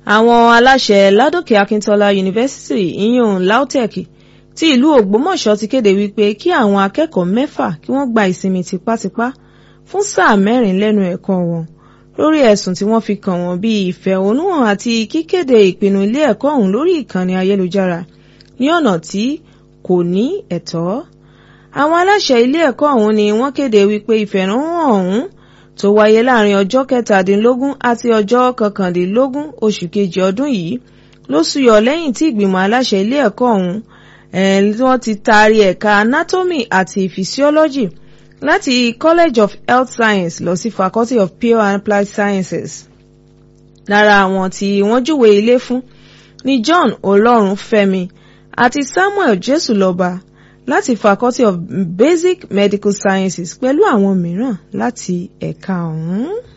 àwọn aláṣẹ ládòkè akíntọ́lá yunifásitì ìyún lautech ti ìlú ògbómọ̀ṣọ́ ti kéde wípé kí àwọn akẹ́kọ̀ọ́ mẹ́fà kí wọ́n gba ìsinmi tipátipá fún sáà mẹ́rin lẹ́nu ẹ̀kọ́ wọn lórí ẹ̀sùn tí wọ́n fi kàn wọ́n bíi ìfẹ̀hónúhàn àti kíkéde ìpinnu ilé ẹ̀kọ́ ọ̀hún lórí ìkànnì ayélujára ní ọ̀nà tí kò ní ẹ̀tọ́ àwọn aláṣẹ ilé ẹ̀kọ́ ọ̀hún ni wọ́n kéde wípé ìfẹ̀hónúhàn ọ̀hún tó wáyé láàrin ọjọ́ kẹtàdínlógún àti ọjọ́ kọkàndínlógún oṣù kejì ọdún yìí ló súyọ lẹ́yìn tí ìgbìmọ̀ aláṣẹ ilé ẹ̀kọ́ ọ̀hún wọ́n ti taari ẹ̀ka anatomy àti physiology láti college of health science lọ sí faculty of pure and applied sciences lára àwọn tí wọ́n júwe ilé fún ni john olórunfẹ́mi àti samuel jésùlọ́ba láti faculty of basic medical sciences pẹ̀lú àwọn mìíràn láti ẹ̀ka ọ̀hún.